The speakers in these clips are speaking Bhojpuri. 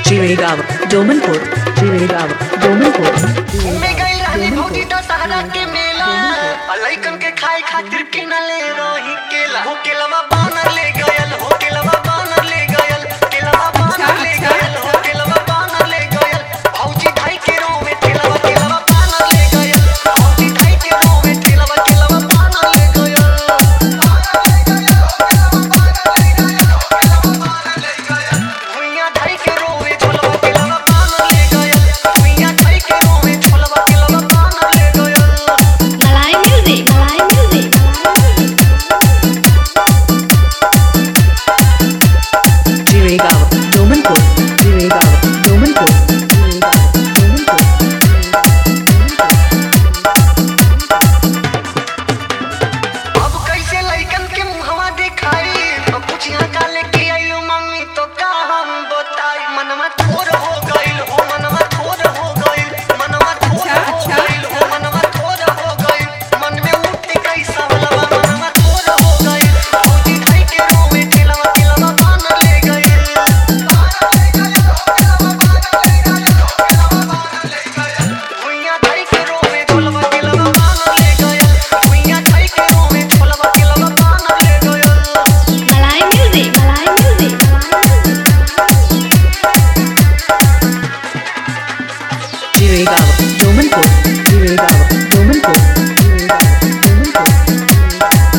Chirigava, Domanpur, Chirigava, Domanpur, घूमे गइल रहनी भौजी दशहरा के मेला आ लइकन के खाए खातिर किनले रही केला हो केलवा बानर ले गयल हो केलवा बानर ले गयल केलवा बानर ले गयल हो केलवा बानर ले गयल भौजी ढाई के रो में केलवा केलवा बानर ले गयल भौजी ढाई के रो में केलवा केलवा बानर ले गयल भुइया ढाई के रो में झोलवा केलवा बानर ले गयल भुइया ढाई के रो में झोलवा केलवा बानर ले गयल Malay music, Malay music. Chirigava, Domanpur, Chirigava, Domanpur, Chirigava, Domanpur. अब कैसे लइकन के मुहवा दिखाई अब कुछ यहाँ का लेके आइलो मम्मी तो का हम बताई मनवा थोर हो गइल हो मनवा थोर हो गइल मनवा थोर हो गइल हो मनवा थोर हो गइल मन में उठे कैसा वाला मनवा थोर हो गइल भौजी ढाई के रोवे केलवा केलवा बान ले गइल भुइया ढाई के रोवे झोलवा केलवा बान ले गइल भुइया ढाई के रोवे झोलवा केलवा बान ले गइल Malay music, Malay music. Chirigava, Domanpur, Chirigava, Domanpur, Chirigava, Domanpur.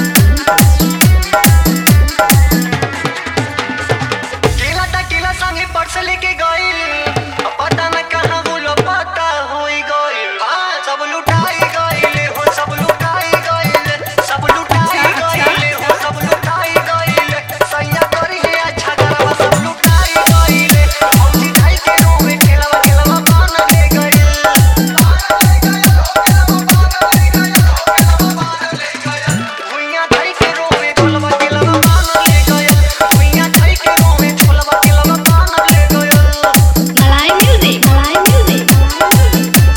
केला ता केला संगे पर्स लेके गइल अब पता न कहाँ वो पता होई गइल हाँ सब लुटाई गइल हो सब लुटाई गइल सब लुटाई गइल हो सब लुटाई गइल सैया करी है अच्छा गरवा सब लुटाई गइल भौजी ढाई के रोवे केलवा केलवा बान ले गइल भुइया ढाई के रोवे झोलवा केलवा बान ले गइल भुइया ढाई के रोवे झोलवा केलवा बान ले गइल Malay music, Malay music.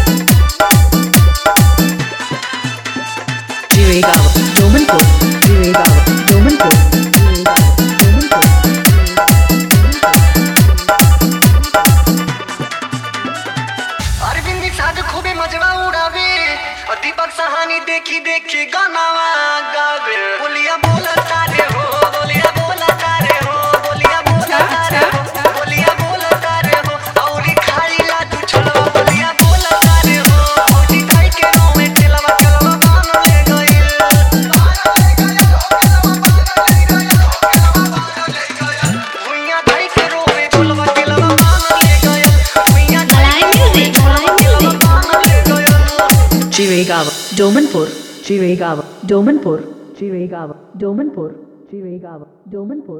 Chirigava, Domanpur, Chirigava, Domanpur, Chirigava, Domanpur. Arvind साध खूबे मजवा उड़ावे और दीपक सहानी देखी देखी गानावा गावे बोलिया बोला तारे हो बोलिया बोला तारे हो बोलिया बोला तारे हो बोलिया बोला तारे हो औरी खाई ला तू छोलवा बोलिया बोला तारे हो भौजी खाई के रो में तेलवा केलवा बान ले गइल भुइया खाई के रो में छोलवा केलवा बान ले गइल भुइया Malay music, Malay music. बान ले गइल Chirigava, Domanpur, Chirigava, Domanpur, Chirigava, Domanpur, Chirigava, Domanpur.